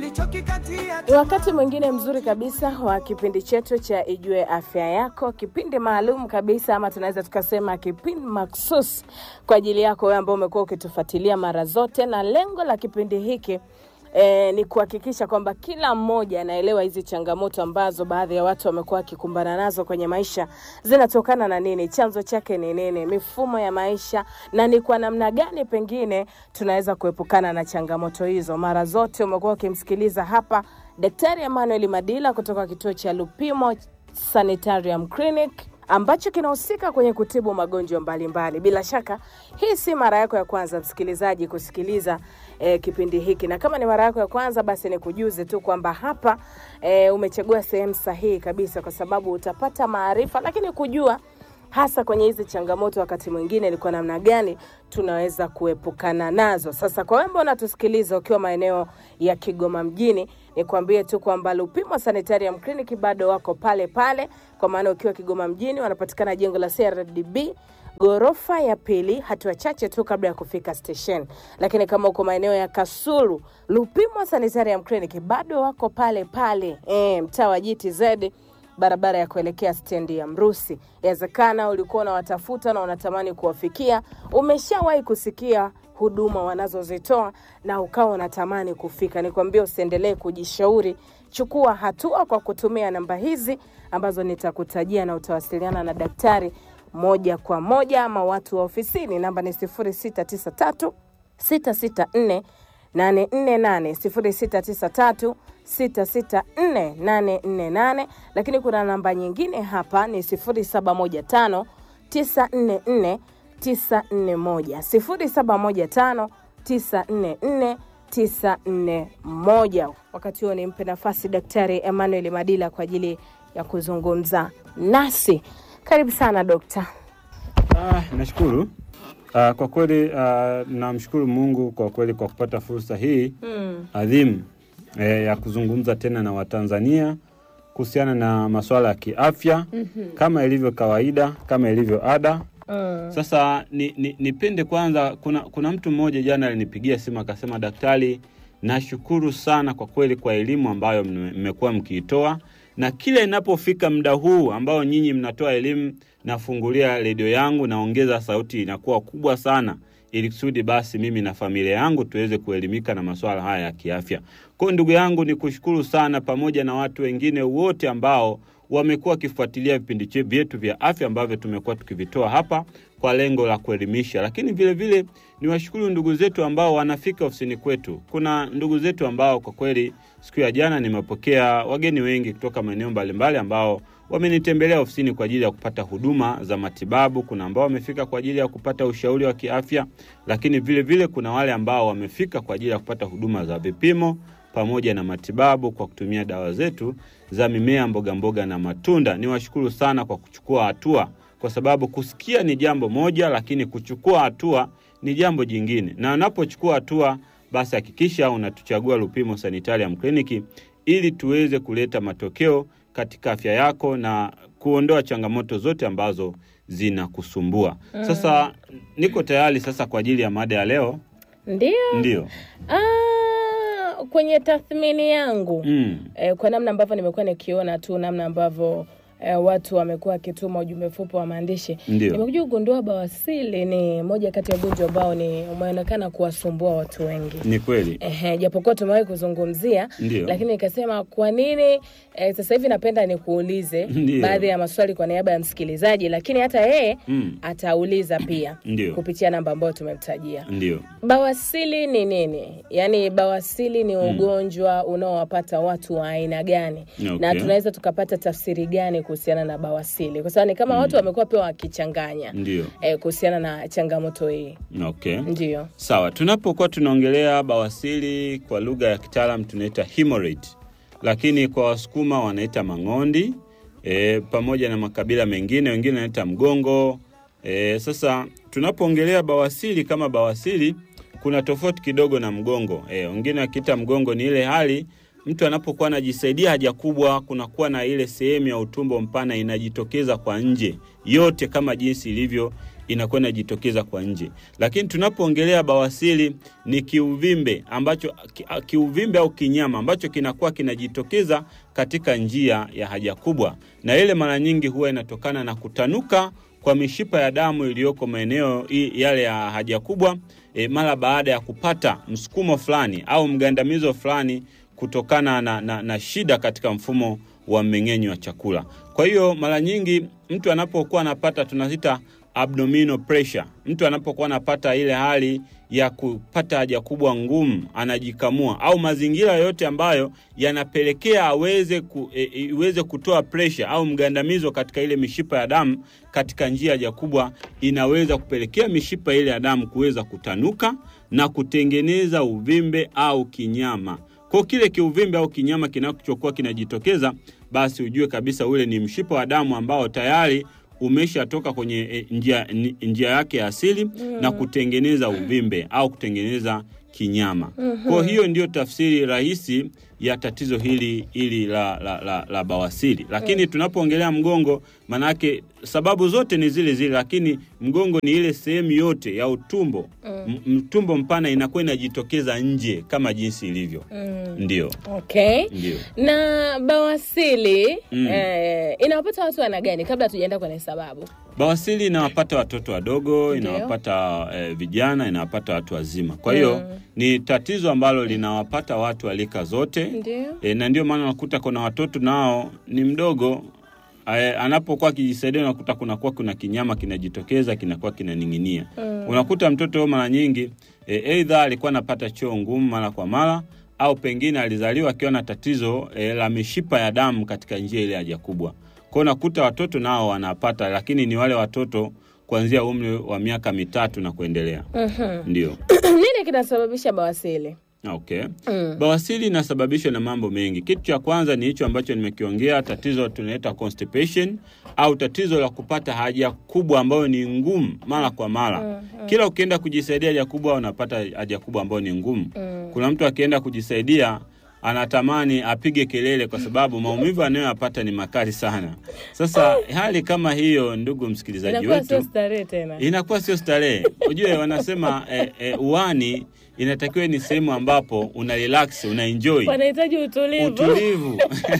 Ni wakati mwingine mzuri kabisa wa kipindi chetu cha Ijue Afya Yako, kipindi maalum kabisa, ama tunaweza tukasema kipindi maksus kwa ajili yako wewe ambao umekuwa ukitufuatilia mara zote, na lengo la kipindi hiki E, ni kuhakikisha kwamba kila mmoja anaelewa hizi changamoto ambazo baadhi ya watu wamekuwa wakikumbana nazo kwenye maisha zinatokana na nini, chanzo chake ni nini, mifumo ya maisha, na ni kwa namna gani pengine tunaweza kuepukana na changamoto hizo. Mara zote umekuwa ukimsikiliza hapa Daktari Emmanuel Madila kutoka kituo cha Lupimo Sanitarium Clinic ambacho kinahusika kwenye kutibu magonjwa mbalimbali. Bila shaka hii si mara yako ya kwanza msikilizaji kusikiliza eh, kipindi hiki, na kama ni mara yako ya kwanza, basi nikujuze tu kwamba hapa eh, umechagua sehemu sahihi kabisa, kwa sababu utapata maarifa, lakini kujua hasa kwenye hizi changamoto, wakati mwingine ni kwa namna gani tunaweza kuepukana nazo. Sasa kwa wewe ambao unatusikiliza ukiwa maeneo ya Kigoma mjini, nikwambie tu kwamba Lupimo Sanitarium Clinic bado wako pale pale, kwa maana ukiwa Kigoma mjini wanapatikana jengo la CRDB ghorofa ya pili, hatua chache tu kabla ya kufika station. Lakini kama uko maeneo ya Kasulu, Lupimo Sanitarium Clinic bado wako pale pale, e, mtaa wa GTZ barabara ya kuelekea stendi ya Mrusi. Yawezekana ulikuwa unawatafuta na unatamani kuwafikia, umeshawahi kusikia huduma wanazozitoa na ukawa unatamani kufika. Nikwambia usiendelee kujishauri, chukua hatua kwa kutumia namba hizi ambazo nitakutajia na utawasiliana na daktari moja kwa moja ama watu wa ofisini. Namba ni 0693 664 848 0693 664848 lakini kuna namba nyingine hapa ni 0715 944 941 0715 944 941. Wakati huo nimpe nafasi Daktari Emmanuel Madila kwa ajili ya kuzungumza nasi. Karibu sana dokta. Ah, nashukuru. Ah, kwa kweli ah, namshukuru Mungu kwa kweli kwa kupata fursa hii Mm. adhimu eh, ya kuzungumza tena na Watanzania kuhusiana na masuala ya kiafya kama ilivyo kawaida, kama ilivyo ada. Mm. Sasa ni, ni, nipende kwanza, kuna, kuna mtu mmoja jana alinipigia simu akasema, daktari, nashukuru sana kwa kweli kwa elimu ambayo mme- mmekuwa mkiitoa, na kila inapofika muda huu ambao nyinyi mnatoa elimu, nafungulia redio yangu, naongeza sauti inakuwa kubwa sana ili kusudi basi mimi na familia yangu tuweze kuelimika na masuala haya ya kiafya. Kwa hiyo ndugu yangu, ni kushukuru sana pamoja na watu wengine wote ambao wamekuwa wakifuatilia vipindi che- vyetu vya afya ambavyo tumekuwa tukivitoa hapa kwa lengo la kuelimisha, lakini vile vile ni washukuru ndugu zetu ambao wanafika ofisini kwetu. Kuna ndugu zetu ambao kwa kweli siku ya jana nimepokea wageni wengi kutoka maeneo mbalimbali ambao wamenitembelea ofisini kwa ajili ya kupata huduma za matibabu. Kuna ambao wamefika kwa ajili ya kupata ushauri wa kiafya, lakini vile vile kuna wale ambao wamefika kwa ajili ya kupata huduma za vipimo pamoja na matibabu kwa kutumia dawa zetu za mimea, mboga mboga na matunda. Niwashukuru sana kwa kuchukua hatua, kwa sababu kusikia ni jambo moja, lakini kuchukua hatua ni jambo jingine. Na unapochukua hatua, basi hakikisha unatuchagua Lupimo Sanitarium Clinic ili tuweze kuleta matokeo katika afya yako na kuondoa changamoto zote ambazo zinakusumbua. Sasa niko tayari sasa kwa ajili ya mada ya leo. Ndio. Ndio. Ah, kwenye tathmini yangu Mm. eh, kwa namna ambavyo nimekuwa nikiona tu namna ambavyo eh, watu wamekuwa wakituma ujumbe mfupi wa maandishi Ndio. nimekuja kugundua bawasili ni moja kati ya ugonjwa ambao ni umeonekana kuwasumbua watu wengi Ni kweli. Ehe, japokuwa tumewahi kuzungumzia Ndio. lakini nikasema kwa nini eh, sasa hivi napenda nikuulize Ndio. baadhi ya maswali kwa niaba ya msikilizaji, lakini hata yeye Mm. atauliza pia Ndio. kupitia namba ambayo tumemtajia. Ndio. Bawasili ni nini? Yaani bawasili ni ugonjwa unaowapata watu wa aina gani? Okay. Na tunaweza tukapata tafsiri gani kuhusiana na bawasili? Kwa sababu ni kama watu wamekuwa pia wakichanganya Ndio. eh, kuhusiana na changamoto hii. Okay. Ndio. Sawa, tunapokuwa tunaongelea bawasili kwa lugha ya kitaalam tunaita hemorrhoid, lakini kwa Wasukuma wanaita mang'ondi e, pamoja na makabila mengine, wengine wanaita mgongo. E, sasa tunapoongelea bawasili kama bawasili, kuna tofauti kidogo na mgongo. E, wengine wakiita mgongo ni ile hali mtu anapokuwa anajisaidia haja kubwa, kunakuwa na ile sehemu ya utumbo mpana inajitokeza kwa nje yote kama jinsi ilivyo inakuwa inajitokeza kwa nje. Lakini tunapoongelea bawasiri ni kiuvimbe ambacho ki, kiuvimbe au kinyama ambacho kinakuwa kinajitokeza katika njia ya haja kubwa, na ile mara nyingi huwa inatokana na kutanuka kwa mishipa ya damu iliyoko maeneo yale ya haja kubwa e, mara baada ya kupata msukumo fulani au mgandamizo fulani kutokana na, na, na shida katika mfumo wa mmeng'enyo wa chakula. Kwa hiyo mara nyingi mtu anapokuwa anapata tunaita abdominal pressure, mtu anapokuwa anapata ile hali ya kupata haja kubwa ngumu, anajikamua au mazingira yote ambayo yanapelekea aweze ku, e, iweze kutoa pressure au mgandamizo katika ile mishipa ya damu katika njia haja kubwa, inaweza kupelekea mishipa ile ya damu kuweza kutanuka na kutengeneza uvimbe au kinyama. Kwa kile kiuvimbe au kinyama kinachokuwa kinajitokeza, basi ujue kabisa ule ni mshipa wa damu ambao tayari umeshatoka kwenye e, njia, njia yake ya asili mm. na kutengeneza uvimbe au kutengeneza kinyama. Mm-hmm. Kwa hiyo ndio tafsiri rahisi ya tatizo hili hili la, la, la, la bawasiri. Lakini mm. tunapoongelea mgongo, manake sababu zote ni zile zile, lakini mgongo ni ile sehemu yote ya utumbo mm. mtumbo mpana inakuwa inajitokeza nje kama jinsi ilivyo mm. ndio. Okay. Ndio. Na bawasiri mm. eh, inawapata watu wana gani, kabla tujaenda kwenye sababu? Bawasiri inawapata watoto wadogo, Ndio. inawapata eh, vijana, inawapata watu wazima. Kwa hiyo Mm. ni tatizo ambalo linawapata watu wa rika zote Ndio. e, na ndio maana unakuta kuna watoto nao ni mdogo e, anapokuwa akijisaidia unakuta kunakuwa kuna kinyama kinajitokeza kinakuwa kinaning'inia. Mm. Unakuta mtoto mara nyingi e, eidha alikuwa anapata choo ngumu mara kwa mara au pengine alizaliwa akiwa na tatizo e, la mishipa ya damu katika njia ile haja kubwa. Kwa hiyo unakuta watoto nao wanapata, lakini ni wale watoto kuanzia umri wa miaka mitatu na kuendelea. Mhm. Ndio. Nini kinasababisha bawasiri? Okay. Mm. Bawasiri inasababishwa na mambo mengi. Kitu cha kwanza ni hicho ambacho nimekiongea, tatizo tunaita constipation au tatizo la kupata haja kubwa ambayo ni ngumu mara kwa mara. Mm, mm. Kila ukienda kujisaidia haja kubwa unapata haja kubwa ambayo ni ngumu. Mm. Kuna mtu akienda kujisaidia anatamani apige kelele kwa sababu maumivu anayoyapata ni makali sana. Sasa hali kama hiyo, ndugu msikilizaji Inakuwa sio wetu, starehe tena. inakuwa sio starehe. Ujue wanasema eh, eh, uani inatakiwa ni sehemu ambapo una relax, una enjoy Wanahitaji utulivu. utulivu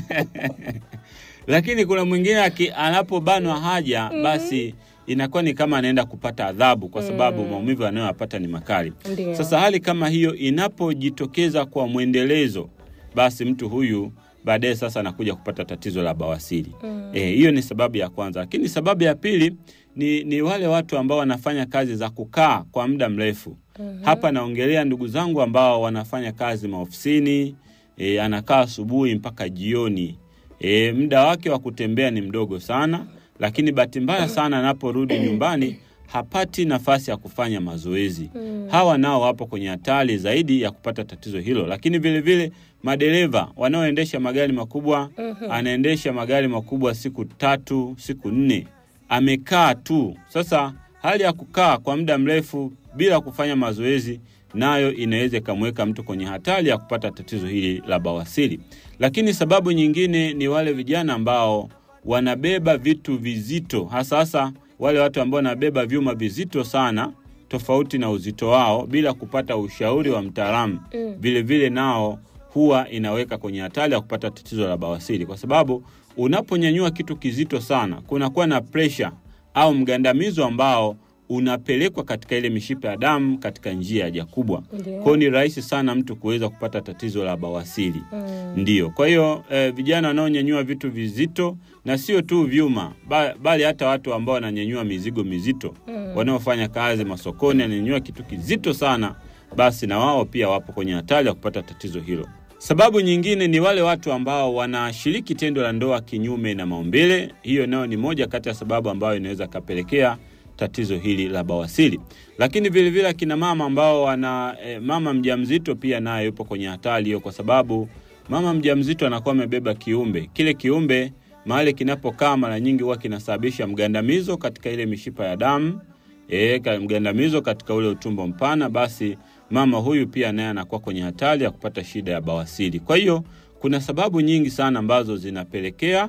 lakini kuna mwingine aki- anapobanwa haja basi inakuwa ni kama anaenda kupata adhabu kwa sababu maumivu anayoyapata ni makali. Ndio. Sasa hali kama hiyo inapojitokeza kwa mwendelezo, basi mtu huyu baadaye sasa anakuja kupata tatizo la bawasiri. Mm. Eh, hiyo ni sababu ya kwanza, lakini sababu ya pili ni, ni wale watu ambao wanafanya kazi za kukaa kwa muda mrefu. Hapa naongelea ndugu zangu ambao wanafanya kazi maofisini, e, anakaa asubuhi mpaka jioni. E, muda wake wa kutembea ni mdogo sana, lakini bahati mbaya sana anaporudi nyumbani hapati nafasi ya kufanya mazoezi. Hawa nao wapo kwenye hatari zaidi ya kupata tatizo hilo, lakini vile vile madereva wanaoendesha magari makubwa, anaendesha magari makubwa siku tatu, siku nne, amekaa tu. Sasa hali ya kukaa kwa muda mrefu bila kufanya mazoezi nayo inaweza ikamweka mtu kwenye hatari ya kupata tatizo hili la bawasiri. Lakini sababu nyingine ni wale vijana ambao wanabeba vitu vizito, hasa hasa wale watu ambao wanabeba vyuma vizito sana tofauti na uzito wao bila kupata ushauri wa mtaalamu. Mm. Vile vile nao huwa inaweka kwenye hatari ya kupata tatizo la bawasiri, kwa sababu unaponyanyua kitu kizito sana, kunakuwa na presha au mgandamizo ambao unapelekwa katika ile mishipa ya damu katika njia ya haja kubwa. Ndio. Kwa hiyo ni rahisi sana mtu kuweza kupata tatizo la bawasiri. Mm. Ndiyo, kwa hiyo eh, vijana wanaonyanyua vitu vizito na sio tu vyuma, ba, bali hata watu ambao wananyanyua mizigo mizito Mm. wanaofanya kazi masokoni, wananyanyua kitu kizito sana, basi na wao pia wapo kwenye hatari ya kupata tatizo hilo. Sababu nyingine ni wale watu ambao wanashiriki tendo la ndoa kinyume na maumbile. Hiyo nayo ni moja kati ya sababu ambayo inaweza kapelekea tatizo hili la bawasiri. Lakini vile vile akina mama ambao wana eh, mama mjamzito pia naye yupo kwenye hatari hiyo, kwa sababu mama mjamzito anakuwa amebeba kiumbe. Kile kiumbe mahali kinapokaa mara nyingi huwa kinasababisha mgandamizo katika ile mishipa ya damu e, ka- mgandamizo katika ule utumbo mpana, basi mama huyu pia naye anakuwa kwenye hatari ya kupata shida ya bawasiri. Kwa hiyo kuna sababu nyingi sana ambazo zinapelekea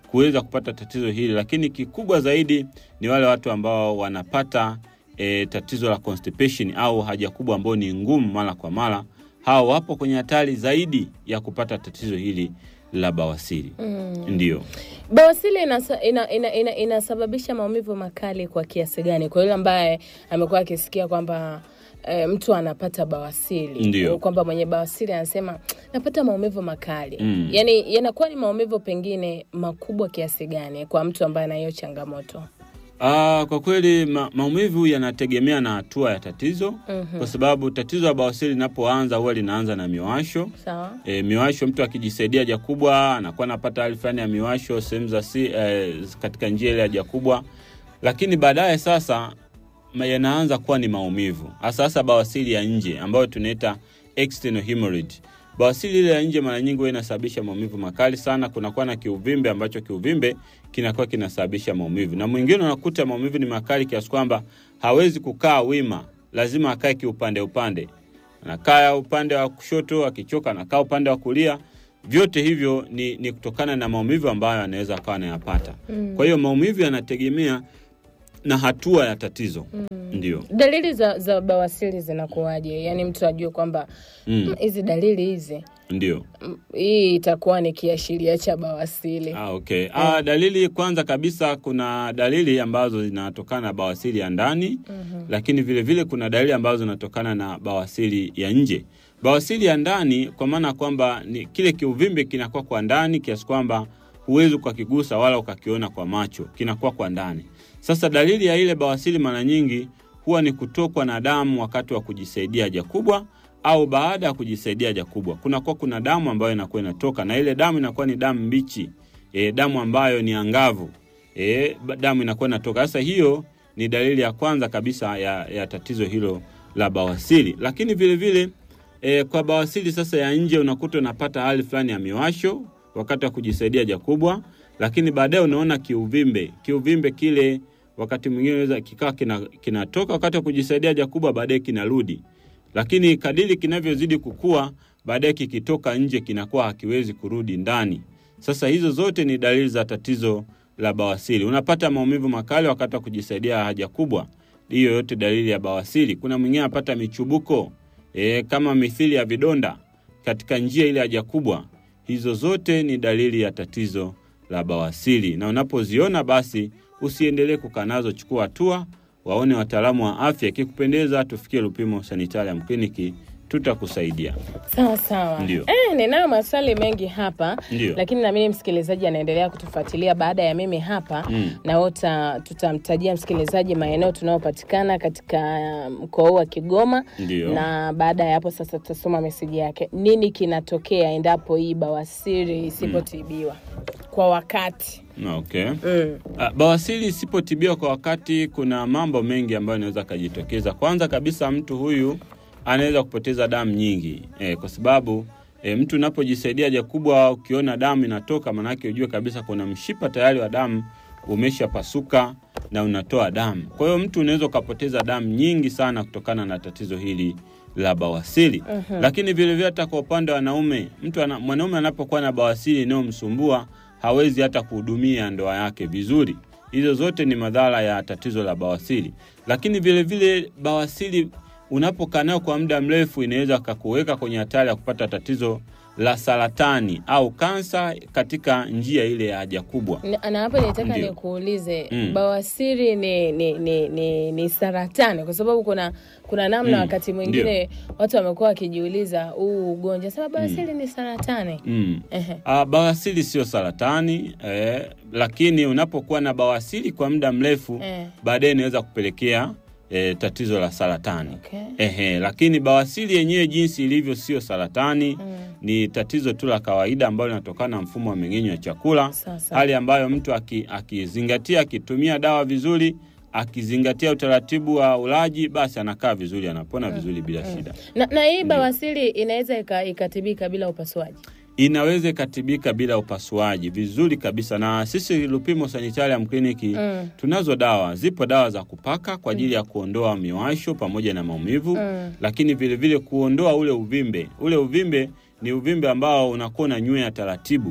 kuweza kupata tatizo hili, lakini kikubwa zaidi ni wale watu ambao wanapata e, tatizo la constipation au haja kubwa ambayo ni ngumu mara kwa mara. Hao wapo kwenye hatari zaidi ya kupata tatizo hili la bawasiri. Mm. Ndio. Bawasiri inasa, ina, ina, ina, inasababisha maumivu makali kwa kiasi gani kwa yule ambaye amekuwa akisikia kwamba e, mtu anapata bawasiri Ndio. kwamba mwenye bawasiri anasema napata maumivu makali Mm. yaani yanakuwa ni maumivu pengine makubwa kiasi gani kwa mtu ambaye ana hiyo changamoto Ah, kwa kweli ma, maumivu yanategemea na hatua ya tatizo Mhm. kwa sababu tatizo la bawasiri linapoanza huwa linaanza na miwasho. sawa E, miwasho, mtu akijisaidia haja kubwa anakuwa anapata hali fulani ya miwasho sehemu za si, e, katika njia ile ya haja kubwa, lakini baadaye sasa ma- yanaanza kuwa ni maumivu, hasa hasa bawasiri ya nje ambayo tunaita external hemorrhage. Bawasiri ile ya nje mara nyingi huwa inasababisha maumivu makali sana. Kunakuwa na kiuvimbe ambacho kiuvimbe kinakuwa kinasababisha maumivu, na mwingine unakuta maumivu ni makali kiasi kwamba hawezi kukaa wima, lazima akae kiupande upande anakaa upande wa kushoto, akichoka anakaa upande wa kulia. Vyote hivyo ni, ni kutokana na maumivu ambayo anaweza akawa anayapata. Mm. Kwa hiyo maumivu yanategemea na hatua ya tatizo. Ndio. dalili za, za bawasiri zinakuwaje yaani mtu ajue kwamba Mm. "Mm, hizi dalili hizi Ndio. mm, hii itakuwa ni kiashiria cha bawasiri Ah, okay. Ah, dalili kwanza kabisa kuna dalili ambazo zinatokana na bawasiri ya ndani Mhm. lakini vile vile kuna dalili ambazo zinatokana na bawasiri ya nje. Bawasiri ya ndani kwa maana kwamba ni kile kiuvimbe kinakuwa kwa ndani kiasi kwamba huwezi ukakigusa wala ukakiona kwa macho, kinakuwa kwa ndani. Sasa dalili ya ile bawasiri mara nyingi huwa ni kutokwa na damu wakati wa kujisaidia haja kubwa au baada ya kujisaidia haja kubwa. Kunakuwa kuna damu ambayo inakuwa inatoka na ile damu inakuwa ni damu mbichi, e, damu ambayo ni angavu. E, ba- damu inakuwa inatoka. Sasa hiyo ni dalili ya kwanza kabisa ya, ya tatizo hilo la bawasiri. Lakini vile vile e, kwa bawasiri sasa ya nje unakuta unapata hali fulani ya miwasho wakati wa kujisaidia haja kubwa, lakini baadaye unaona kiuvimbe. Kiuvimbe kile wakati mwingine unaweza kikawa kina- kinatoka wakati wa kujisaidia haja kubwa, baadaye kinarudi, lakini kadiri kinavyozidi kukua, baadaye kikitoka nje kinakuwa hakiwezi kurudi ndani. Sasa hizo zote ni dalili za tatizo la bawasiri. Unapata maumivu makali wakati wa kujisaidia haja kubwa, hiyo yote dalili ya bawasiri. Kuna mwingine anapata michubuko e, kama mithili ya vidonda katika njia ile haja kubwa. Hizo zote ni dalili ya tatizo la bawasiri, na unapoziona basi usiendelee kukaa nazo, chukua hatua, waone wataalamu wa afya. Ikikupendeza, tufikie Lupimo Sanitarium Kliniki, tutakusaidia. sawa sawa Ndio. eh, ninayo maswali mengi hapa Ndio. lakini namini msikilizaji anaendelea kutufuatilia baada ya mimi hapa Mm. na wota tutamtajia msikilizaji maeneo tunayopatikana katika mkoa huu wa Kigoma Ndio. na baada ya hapo sasa tutasoma meseji yake. Nini kinatokea endapo hii bawasiri isipotibiwa kwa wakati? Okay. Mm. Ah, Bawasiri isipotibiwa kwa wakati, kuna mambo mengi ambayo yanaweza kujitokeza. Kwanza kabisa, mtu huyu anaweza kupoteza damu nyingi e, kwa sababu e, mtu unapojisaidia haja kubwa, ukiona damu inatoka, maanake ujue kabisa kuna mshipa tayari wa damu umeshapasuka na unatoa damu. Kwa hiyo mtu unaweza ukapoteza damu nyingi sana kutokana na tatizo hili la bawasiri. Mhm. Lakini vilevile hata kwa upande wa wanaume, mtu ana, mwanaume anapokuwa na bawasiri inayomsumbua hawezi hata kuhudumia ndoa yake vizuri. Hizo zote ni madhara ya tatizo la bawasiri. Lakini vilevile vile bawasiri unapokaa nayo kwa muda mrefu inaweza kakuweka kwenye hatari ya kupata tatizo la saratani au kansa katika njia ile ya haja kubwa. Na- Na hapa nitaka Ndio. nikuulize Mm. bawasiri ni, ni, ni, ni, ni saratani kwa sababu kuna kuna namna Mm. wakati mwingine watu wamekuwa wakijiuliza huu ugonjwa sema bawasiri ni saratani. Mm. Ehe. Uh, bawasiri sio saratani eh, lakini unapokuwa na bawasiri kwa muda mrefu Eh. baadaye inaweza kupelekea eh, tatizo la saratani. Okay. Ehe, lakini bawasiri yenyewe jinsi ilivyo sio saratani Mm. ni tatizo tu la kawaida ambalo linatokana na mfumo wa mmeng'enyo wa chakula, Sasa. hali ambayo mtu aki- akizingatia akitumia dawa vizuri akizingatia utaratibu wa ulaji, basi anakaa vizuri, anapona vizuri bila shida. Na, na hii bawasiri inaweza ika- ikatibika bila upasuaji. Inaweza ikatibika bila upasuaji vizuri kabisa, na sisi Lupimo Sanitarium Clinic Mm. tunazo dawa. Zipo dawa za kupaka kwa ajili ya kuondoa miwasho pamoja na maumivu Mm. lakini vile vile kuondoa ule uvimbe. Ule uvimbe ni uvimbe ambao unakuwa unanywea taratibu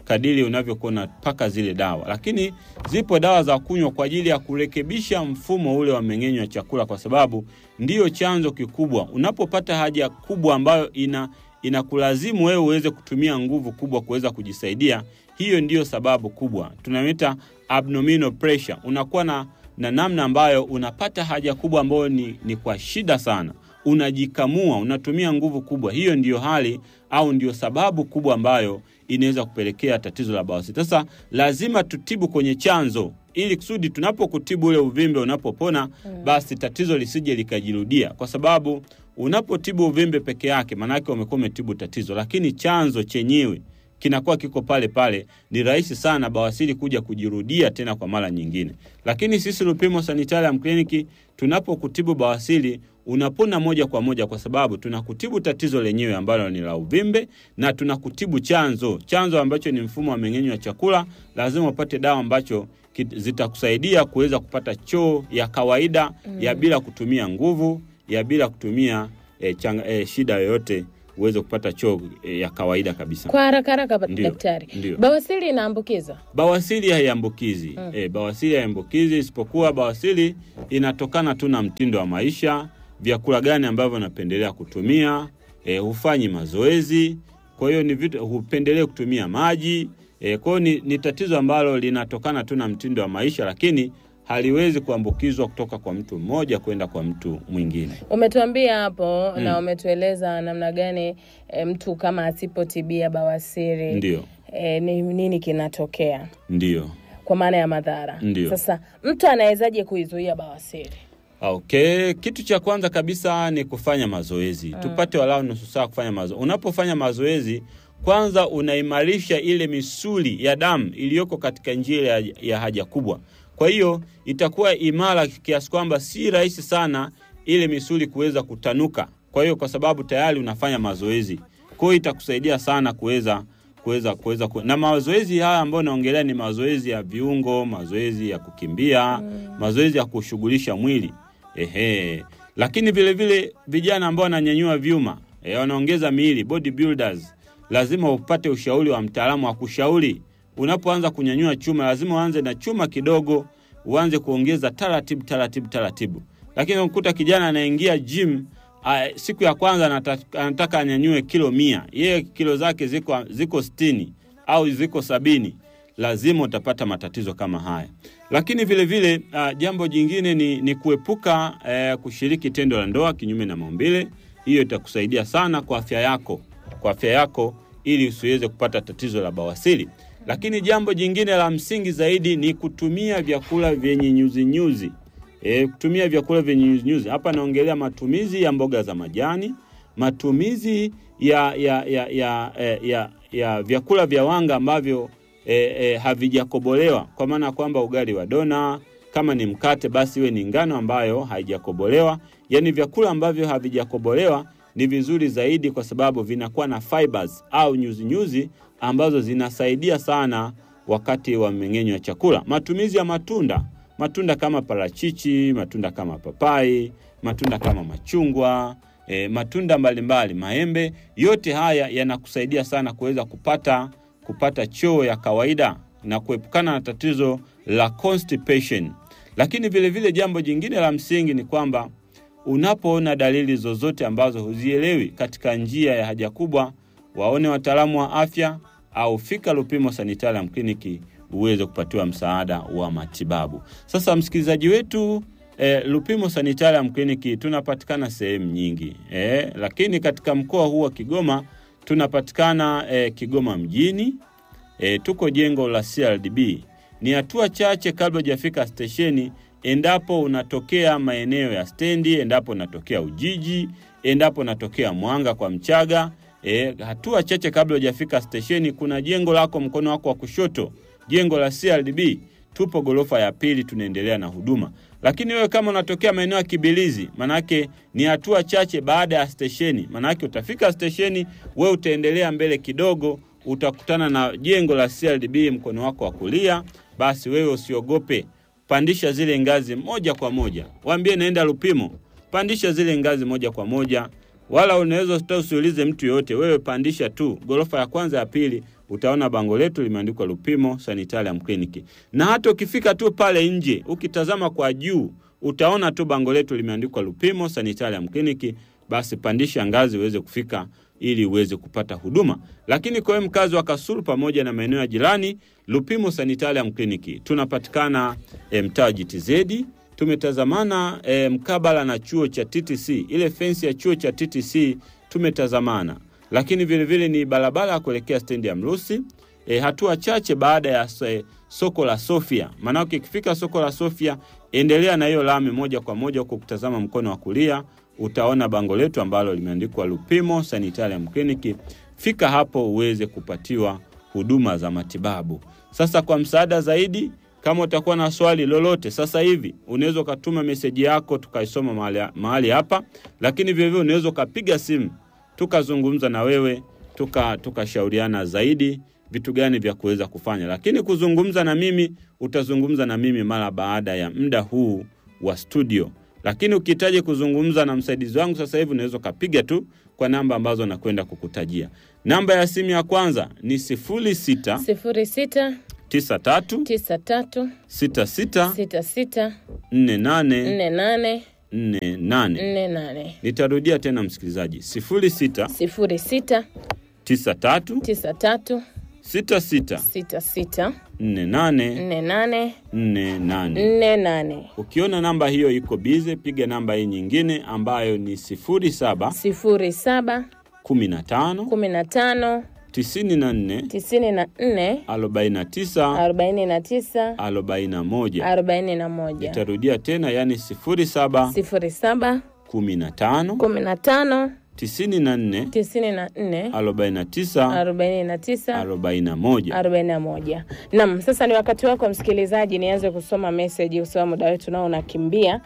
kadiri unavyokuwa unapaka zile dawa. Lakini zipo dawa za kunywa kwa ajili ya kurekebisha mfumo ule wa mmeng'enyo wa chakula, kwa sababu ndiyo chanzo kikubwa. Unapopata haja kubwa ambayo ina inakulazimu wewe uweze kutumia nguvu kubwa kuweza kujisaidia, hiyo ndiyo sababu kubwa tunaita abdominal pressure. Unakuwa na, na namna ambayo unapata haja kubwa ambayo ni, ni kwa shida sana, unajikamua, unatumia nguvu kubwa. Hiyo ndiyo hali au ndiyo sababu kubwa ambayo inaweza kupelekea tatizo la bawasiri. Sasa lazima tutibu kwenye chanzo ili kusudi tunapokutibu ule uvimbe unapopona, basi tatizo lisije likajirudia, kwa sababu unapotibu uvimbe peke yake, maanake umekuwa umetibu tatizo, lakini chanzo chenyewe kinakuwa kiko pale pale, ni rahisi sana bawasiri kuja kujirudia tena kwa mara nyingine. Lakini sisi Lupimo Sanitarium Clinic tunapokutibu bawasiri unapona moja kwa moja, kwa sababu tunakutibu tatizo lenyewe ambalo ni la uvimbe na tunakutibu chanzo, chanzo ambacho ni mfumo wa mmeng'enyo wa chakula. Lazima upate dawa ambacho zitakusaidia kuweza kupata choo ya kawaida mm, ya bila kutumia nguvu ya bila kutumia eh, changa, eh, shida yoyote uweze kupata choo eh, ya kawaida kabisa. Kwa haraka haraka, Ndio, daktari, ndio. bawasiri inaambukiza? Bawasiri haiambukizi mm. E, bawasiri haiambukizi, isipokuwa bawasiri inatokana tu na mtindo wa maisha, vyakula gani ambavyo unapendelea kutumia, e, hufanyi mazoezi, kwa hiyo ni vitu hupendelee kutumia maji e, kwa hiyo ni, ni tatizo ambalo linatokana tu na mtindo wa maisha, lakini haliwezi kuambukizwa kutoka kwa mtu mmoja kwenda kwa mtu mwingine. Umetuambia hapo Mm. na umetueleza namna gani e, mtu kama asipotibia bawasiri Ndio, e, ni nini kinatokea ndio. kwa maana ya madhara. Ndio. Sasa mtu anawezaje kuizuia bawasiri? Okay, kitu cha kwanza kabisa ni kufanya mazoezi. Tupate walau nusu saa kufanya mazoezi. Unapofanya mazoezi, kwanza unaimarisha ile misuli ya damu iliyoko katika njia ya, ya haja kubwa. Kwa hiyo itakuwa imara kiasi kwamba si rahisi sana ile misuli kuweza kutanuka. Kwa hiyo kwa sababu tayari unafanya mazoezi, kwa hiyo itakusaidia sana kuweza kuweza kuweza ku... na mazoezi haya ambayo naongelea ni mazoezi ya viungo, mazoezi ya kukimbia, mazoezi ya kushughulisha mwili ehe. Lakini vile vile vijana ambao wananyanyua vyuma eh, wanaongeza miili bodybuilders, lazima upate ushauri wa mtaalamu wa kushauri. Unapoanza kunyanyua chuma, lazima uanze na chuma kidogo, uanze kuongeza taratibu taratibu taratibu. Lakini unakuta kijana anaingia gym Ah, siku ya kwanza anata- anataka anyanyue kilo mia, yeye kilo zake ziko ziko sitini au ziko sabini, lazima utapata matatizo kama haya. Lakini vile vile ah, jambo jingine ni, ni kuepuka eh, kushiriki tendo la ndoa kinyume na maumbile. Hiyo itakusaidia sana kwa afya yako, kwa afya yako ili usiweze kupata tatizo la bawasiri. Lakini jambo jingine la msingi zaidi ni kutumia vyakula vyenye nyuzi nyuzi. E, kutumia vyakula vyenye nyuzinyuzi. Hapa naongelea matumizi ya mboga za majani, matumizi ya ya ya ya, ya, ya, ya vyakula vya wanga ambavyo e, e, havijakobolewa, kwa maana ya kwamba ugali wa dona, kama ni mkate basi iwe ni ngano ambayo haijakobolewa. Yaani vyakula ambavyo havijakobolewa ni vizuri zaidi, kwa sababu vinakuwa na fibers au nyuzinyuzi ambazo zinasaidia sana wakati wa mmeng'enyo wa chakula. Matumizi ya matunda matunda kama parachichi, matunda kama papai, matunda kama machungwa, e, matunda mbalimbali, maembe, yote haya yanakusaidia sana kuweza kupata kupata choo ya kawaida na kuepukana na tatizo la constipation. Lakini vile vile jambo jingine la msingi ni kwamba unapoona dalili zozote ambazo huzielewi katika njia ya haja kubwa, waone wataalamu wa afya au fika Lupimo Sanitarium Clinic uweze kupatiwa msaada wa matibabu. Sasa msikilizaji wetu eh, Lupimo Sanitarium Clinic tunapatikana sehemu nyingi eh, lakini katika mkoa huu wa Kigoma tunapatikana eh, Kigoma mjini eh, tuko jengo la CRDB. Ni hatua chache kabla hujafika stesheni, endapo unatokea maeneo ya stendi, endapo unatokea Ujiji, endapo unatokea Mwanga kwa Mchaga E, hatua chache kabla hujafika stesheni, kuna jengo lako mkono wako wa kushoto, jengo la CRDB. Tupo gorofa ya pili, tunaendelea na huduma. Lakini wewe kama unatokea maeneo ya Kibilizi, manake ni hatua chache baada ya stesheni, manake utafika stesheni, wewe utaendelea mbele kidogo, utakutana na jengo la CRDB mkono wako wa kulia. Basi wewe usiogope, pandisha zile ngazi moja kwa moja, waambie naenda Lupimo, pandisha zile ngazi moja kwa moja wala unaweza hata usiulize mtu yoyote, wewe pandisha tu gorofa ya kwanza ya pili, utaona bango letu limeandikwa Lupimo Sanitarium Clinic. Na hata ukifika tu pale nje, ukitazama kwa juu, utaona tu bango letu limeandikwa Lupimo Sanitarium Clinic. Basi pandisha ngazi uweze kufika ili uweze kupata huduma. Lakini kwa wewe mkazi wa Kasulu pamoja na maeneo ya jirani, Lupimo Sanitarium Clinic tunapatikana eh, mtaa GTZ tumetazamana e, mkabala na chuo cha TTC, ile fensi ya chuo cha TTC tumetazamana, lakini vilevile ni barabara ya kuelekea stendi ya Mrusi e, hatua chache baada ya e, soko la Sofia. Maanake ikifika soko la Sofia, endelea na hiyo lami moja kwa moja huko, kutazama mkono wa kulia utaona bango letu ambalo limeandikwa Lupimo Sanitarium Clinic. Fika hapo uweze kupatiwa huduma za matibabu. Sasa kwa msaada zaidi kama utakuwa na swali lolote sasa hivi unaweza ukatuma meseji yako tukaisoma mahali, mahali hapa, lakini vilevile unaweza ukapiga simu tukazungumza na wewe tukashauriana tuka zaidi vitu gani vya kuweza kufanya. Lakini kuzungumza na mimi utazungumza na mimi mara baada ya muda huu wa studio, lakini ukihitaji kuzungumza na msaidizi wangu sasa hivi unaweza ukapiga tu kwa namba ambazo nakwenda kukutajia. Namba ya simu ya kwanza ni sifuri sita sifuri sita tisa tatu tisa tatu sita sita sita sita nne nane nne nane nne nane. nne nane Nitarudia tena msikilizaji, sifuri sita sifuri sita tisa tatu tisa tatu sita sita sita sita nne nane nne nane nne nane. nne nane Ukiona namba hiyo iko bize, piga namba hii nyingine ambayo ni sifuri saba sifuri saba kumi na tano kumi na tano tisini na nne tisini na nne arobaini na tisa arobaini na tisa arobaini na moja. arobaini na moja Nitarudia tena, yani sifuri saba sifuri saba kumi na tano kumi na tano tisini na nne tisini na nne arobaini na tisa arobaini na tisa arobaini na moja. arobaini na moja. Naam, sasa ni wakati wako msikilizaji, nianze kusoma meseji kwa sababu muda wetu nao unakimbia.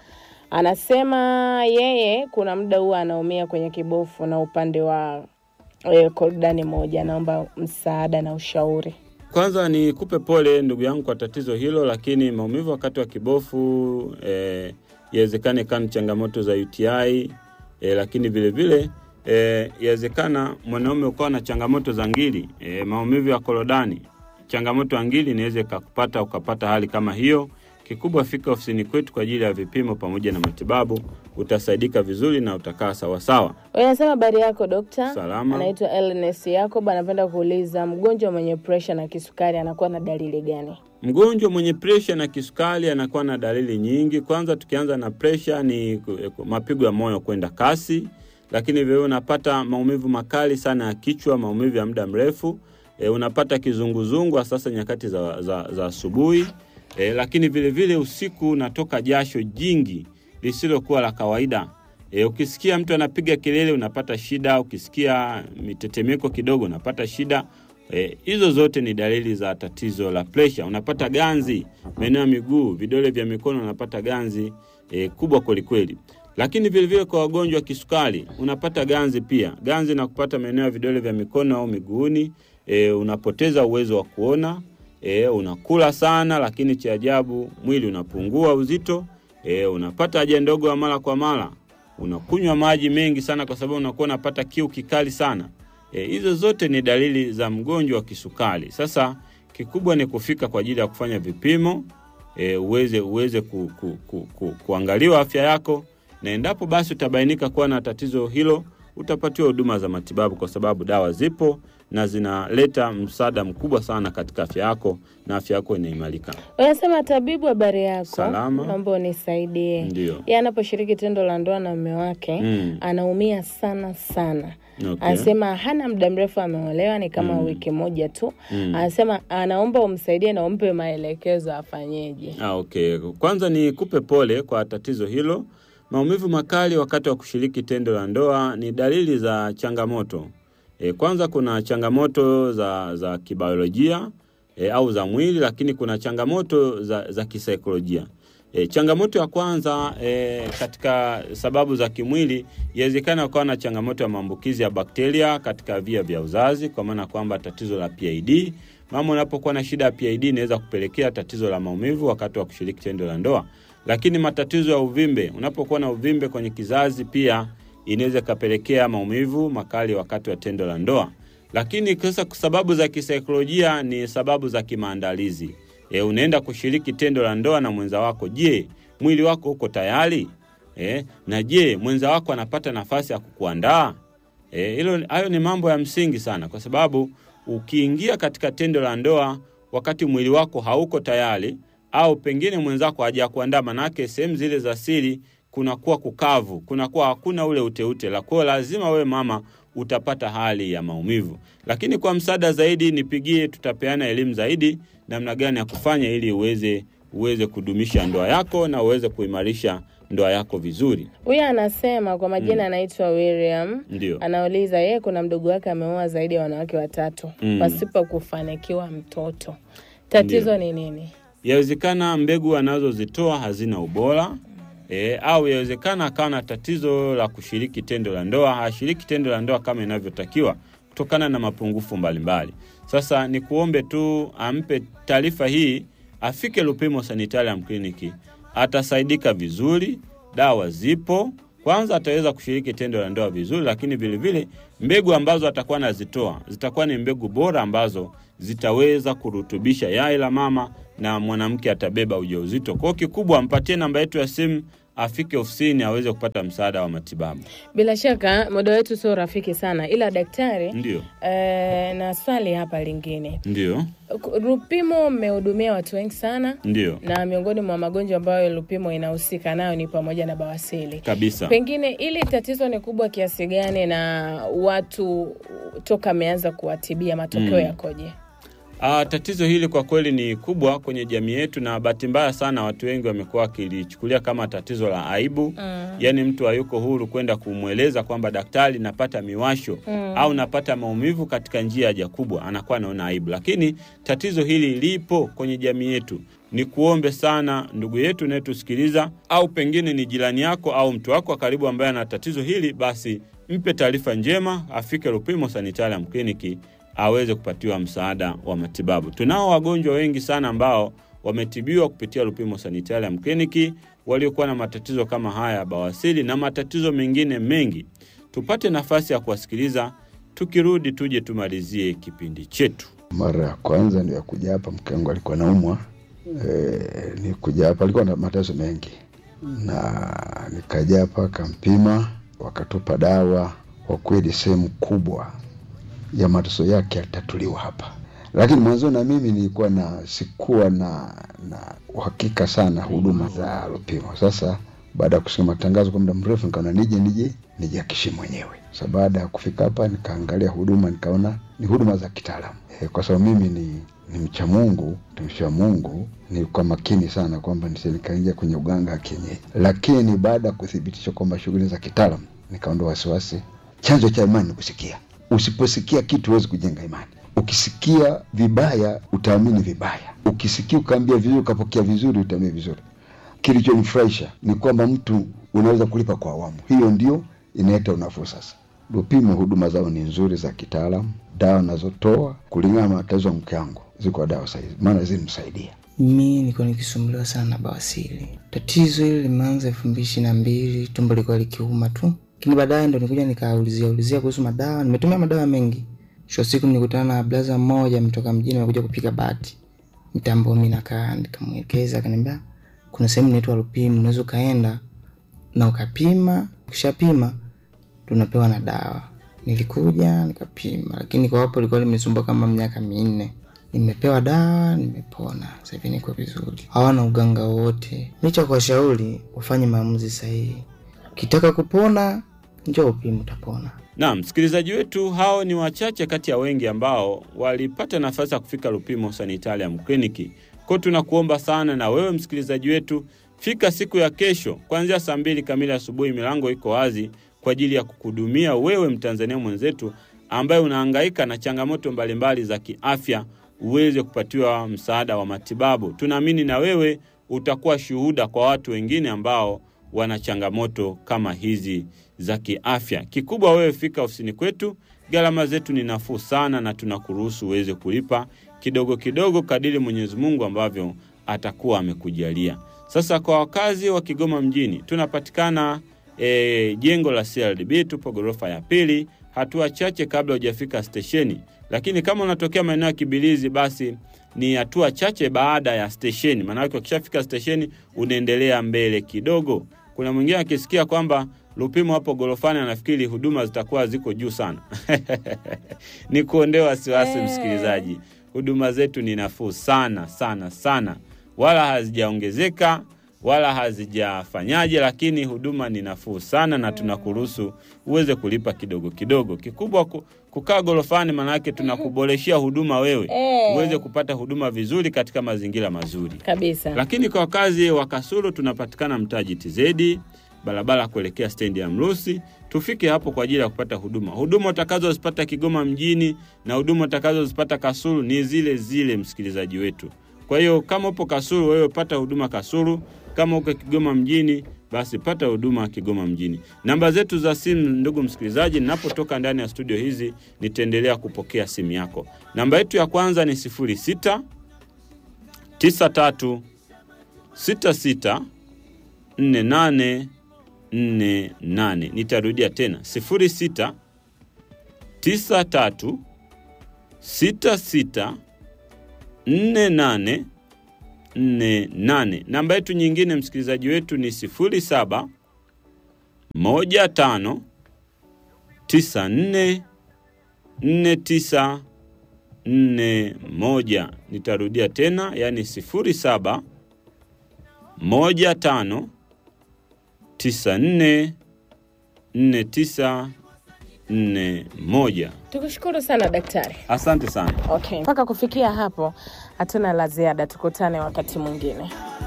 Anasema yeye kuna muda huwa anaumia kwenye kibofu na upande wa e, korodani moja, anaomba msaada na ushauri. Kwanza nikupe pole ndugu yangu kwa tatizo hilo, lakini maumivu wakati wa kibofu eh, yawezekana kama changamoto za UTI eh, lakini vile vile eh, yawezekana mwanaume ukawa na changamoto za ngiri eh, maumivu ya korodani, changamoto ya ngiri inaweza ikakupata ukapata hali kama hiyo. Kikubwa fika ofisini kwetu kwa ajili ya vipimo pamoja na matibabu, utasaidika vizuri na utakaa sawasawa. Wewe anasema habari yako dokta? Salama. Anaitwa Elnes Yacob, anapenda kuuliza mgonjwa mwenye presha na kisukari anakuwa na dalili gani? Mgonjwa mwenye presha na kisukari anakuwa na dalili nyingi. Kwanza tukianza na presha ni ku- mapigo ya moyo kwenda kasi, lakini vile unapata maumivu makali sana ya kichwa, maumivu ya muda mrefu e, unapata kizunguzungu hasa sasa nyakati za, za, za asubuhi e, lakini vile vile usiku unatoka jasho jingi lisilokuwa la kawaida. E, ukisikia mtu anapiga kelele unapata shida, ukisikia mitetemeko kidogo unapata shida. E, hizo zote ni dalili za tatizo la presha. Unapata ganzi maeneo ya miguu, vidole vya mikono unapata ganzi e, kubwa kwelikweli. Lakini vilevile kwa wagonjwa wa kisukari unapata ganzi pia, ganzi na kupata maeneo ya vidole vya mikono au miguuni. E, unapoteza uwezo wa kuona e, unakula sana, lakini cha ajabu mwili unapungua uzito. E, unapata haja ndogo ya mara kwa mara, unakunywa maji mengi sana kwa sababu unakuwa unapata kiu kikali sana. E, hizo zote ni dalili za mgonjwa wa kisukari. Sasa kikubwa ni kufika kwa ajili ya kufanya vipimo e, uweze uweze ku, ku, ku, ku, kuangaliwa afya yako, na endapo basi utabainika kuwa na tatizo hilo, utapatiwa huduma za matibabu, kwa sababu dawa zipo na zinaleta msaada mkubwa sana katika afya yako na afya yako inaimarika. Wanasema tabibu, habari yako? Salama. Naomba unisaidie. Ndio. Yeye anaposhiriki tendo la ndoa na mume wake Mm. anaumia sana sana. Okay. Anasema hana muda mrefu ameolewa, ni kama wiki moja tu. Mm. Anasema anaomba umsaidie na umpe maelekezo afanyeje. Ah, okay. Kwanza ni kupe pole kwa tatizo hilo. Maumivu makali wakati wa kushiriki tendo la ndoa ni dalili za changamoto. E, kwanza kuna changamoto za, za kibiolojia e, au za mwili, lakini kuna changamoto za, za kisaikolojia. E, changamoto ya kwanza e, katika sababu za kimwili, inawezekana ukawa na changamoto ya maambukizi ya bakteria katika via vya uzazi, kwa maana kwamba tatizo la PID. Mama unapokuwa na shida ya PID inaweza kupelekea tatizo la maumivu wakati wa kushiriki tendo la ndoa. Lakini matatizo ya uvimbe, unapokuwa na uvimbe kwenye kizazi pia inaweza ikapelekea maumivu makali wakati wa tendo la ndoa. Lakini sasa sababu za kisaikolojia ni sababu za kimaandalizi. E, unaenda kushiriki tendo la ndoa na mwenza wako. Je, mwili wako uko tayari? E, na je mwenza wako anapata nafasi ya kukuandaa? E, hilo hayo ni mambo ya msingi sana, kwa sababu ukiingia katika tendo la ndoa wakati mwili wako hauko tayari, au pengine mwenzako hajakuandaa, manake sehemu zile za siri kunakuwa kukavu, kunakuwa hakuna ule uteute la kwao, lazima wewe mama utapata hali ya maumivu. Lakini kwa msaada zaidi nipigie, tutapeana elimu zaidi namna gani ya kufanya ili uweze uweze kudumisha ndoa yako na uweze kuimarisha ndoa yako vizuri. Huyu anasema kwa majina anaitwa William. Ndio. Anauliza yeye kuna mdogo wake ameoa zaidi ya wanawake watatu Mm. pasipo kufanikiwa mtoto. Tatizo ni nini? Yawezekana mbegu anazozitoa hazina ubora e, au yawezekana akawa na tatizo la kushiriki tendo la ndoa, hashiriki tendo la ndoa kama inavyotakiwa kutokana na mapungufu mbalimbali. Sasa ni kuombe tu ampe taarifa hii, afike Lupimo Sanitarium Kliniki, atasaidika vizuri, dawa zipo. Kwanza ataweza kushiriki tendo la ndoa vizuri, lakini vilevile mbegu ambazo atakuwa anazitoa zitakuwa ni mbegu bora ambazo zitaweza kurutubisha yai la mama na mwanamke atabeba ujauzito. Kwa hiyo kikubwa, ampatie namba yetu ya simu, afike ofisini aweze kupata msaada wa matibabu. Bila shaka muda wetu sio rafiki sana, ila daktari Ndio, eh, na swali hapa lingine. ndio, Lupimo mmehudumia watu wengi sana ndio na miongoni mwa magonjwa ambayo Lupimo inahusika nayo ni pamoja na bawasili. kabisa. Pengine ili tatizo ni kubwa kiasi gani na watu toka ameanza kuwatibia matokeo Mm. yakoje? Ah, tatizo hili kwa kweli ni kubwa kwenye jamii yetu, na bahati mbaya sana watu wengi wamekuwa wakilichukulia kama tatizo la aibu Mm. yaani mtu hayuko huru kwenda kumweleza kwamba daktari, napata miwasho Mm. au napata maumivu katika njia ya haja kubwa, anakuwa anaona aibu. Lakini tatizo hili lipo kwenye jamii yetu. Ni kuombe sana ndugu yetu unayetusikiliza, au pengine ni jirani yako au mtu wako wa karibu ambaye ana tatizo hili, basi mpe taarifa njema, afike Lupimo Sanitarium Kliniki aweze kupatiwa msaada wa matibabu. Tunao wagonjwa wengi sana ambao wametibiwa kupitia Lupimo Sanitarium Kliniki waliokuwa na matatizo kama haya ya bawasiri na matatizo mengine mengi. Tupate nafasi ya kuwasikiliza, tukirudi tuje tumalizie kipindi chetu. Mara ya kwanza ndio ya kuja hapa, mke wangu alikuwa naumwa. E, ni kuja hapa alikuwa na mateso mengi, na nikaja hapa akampima, wakatupa dawa. Kwa kweli sehemu kubwa ya mateso yake yalitatuliwa hapa, lakini mwanzo na mimi nilikuwa na sikuwa na na uhakika sana huduma za Lupimo. Sasa baada ya kusikia matangazo kwa muda mrefu, nikaona nije nije nijihakishi mwenyewe. Sasa baada ya kufika hapa, nikaangalia huduma, nikaona ni huduma za kitaalamu e, kwa sababu mimi ni ni mcha Mungu, mtumishi wa Mungu, nilikuwa makini sana kwamba nisi nikaingia kwenye uganga wa kienyeji, lakini baada ya kuthibitisha kwamba shughuli za kitaalamu, nikaondoa wasiwasi. Chanzo cha imani ni kusikia. Usiposikia kitu huwezi kujenga imani. Ukisikia vibaya utaamini vibaya, ukisikia ukaambia vizuri ukapokea vizuri utaamini vizuri. Kilichonifurahisha ni kwamba mtu unaweza kulipa kwa awamu, hiyo ndio inaleta unafuu. Sasa Lupimo huduma zao ni nzuri za kitaalamu, dawa nazotoa kulingana na matatizo ya mke wangu ziko dawa sahizi, maana zilimsaidia. Mi nilikuwa nikisumbuliwa sana na bawasiri. Tatizo hili limeanza elfu mbili ishirini na mbili, tumbo likuwa likiuma tu, lakini baadaye ndo nikuja nikaulizia ulizia kuhusu madawa. Nimetumia madawa mengi, mwisho wa siku nilikutana na blaza mmoja ametoka mjini, amekuja kupiga bati mitambo. Mi nakaa nikamwelekeza, akaniambia kuna sehemu inaitwa Lupimo, unaweza ukaenda na ukapima, ukishapima tunapewa na dawa. Nilikuja nikapima, lakini kwa hapo likuwa limesumbua kama miaka minne. Nimepewa dawa, nimepona, sasa hivi niko vizuri, hawana uganga wowote. Licha kwa shauri ufanye maamuzi sahihi. Ukitaka kupona, njoo upime, utapona. Naam, msikilizaji wetu, hao ni wachache kati ya wengi ambao walipata nafasi ya kufika Lupimo Sanitarium Kliniki. Kwa tunakuomba sana na wewe msikilizaji wetu, fika siku ya kesho kuanzia saa mbili kamili asubuhi. Milango iko wazi kwa ajili ya kukuhudumia wewe Mtanzania mwenzetu ambaye unahangaika na changamoto mbalimbali za kiafya, uweze kupatiwa msaada wa matibabu. Tunaamini na wewe utakuwa shuhuda kwa watu wengine ambao wana changamoto kama hizi za kiafya. Kikubwa wewe fika ofisini kwetu, gharama zetu ni nafuu sana, na tunakuruhusu uweze kulipa kidogo kidogo kadiri Mwenyezi Mungu ambavyo atakuwa amekujalia. Sasa kwa wakazi wa Kigoma mjini tunapatikana e, jengo la CRDB, tupo ghorofa ya pili hatua chache kabla hujafika stesheni, lakini kama unatokea maeneo ya Kibilizi basi ni hatua chache baada ya stesheni. Maanake ukishafika stesheni unaendelea mbele kidogo. Kuna mwingine akisikia kwamba Lupimo hapo gorofani anafikiri huduma zitakuwa ziko juu sana. ni kuondoa wasiwasi Eh. msikilizaji, huduma zetu ni nafuu sana sana sana, wala hazijaongezeka wala hazijafanyaje, lakini huduma ni nafuu sana na tunakuruhusu uweze kulipa kidogo kidogo. Kikubwa ku, kukaa gorofani, maanake tunakuboreshea huduma wewe Eh. uweze kupata huduma vizuri katika mazingira mazuri. kabisa Lakini kwa wakazi wa Kasulu tunapatikana mtaa GTZ, barabara kuelekea stendi ya Mrusi. Tufike hapo kwa ajili ya kupata huduma. Huduma utakazozipata Kigoma mjini na huduma utakazozipata Kasulu ni zile zile, msikilizaji wetu. Kwa hiyo kama upo Kasulu, wewe pata huduma Kasulu. Kama uko Kigoma mjini, basi pata huduma Kigoma mjini. Namba zetu za simu, ndugu msikilizaji, ninapotoka ndani ya studio hizi nitaendelea kupokea simu yako. Namba yetu ya kwanza ni 06 93 66 48 48. Nitarudia tena 06 93 66 48 48. Namba yetu nyingine msikilizaji wetu ni 07 15 94 49 41. Nitarudia tena, yani 07 15 94 49 41. tukushukuru sana daktari Asante sana. okay mpaka kufikia hapo hatuna la ziada tukutane wakati mwingine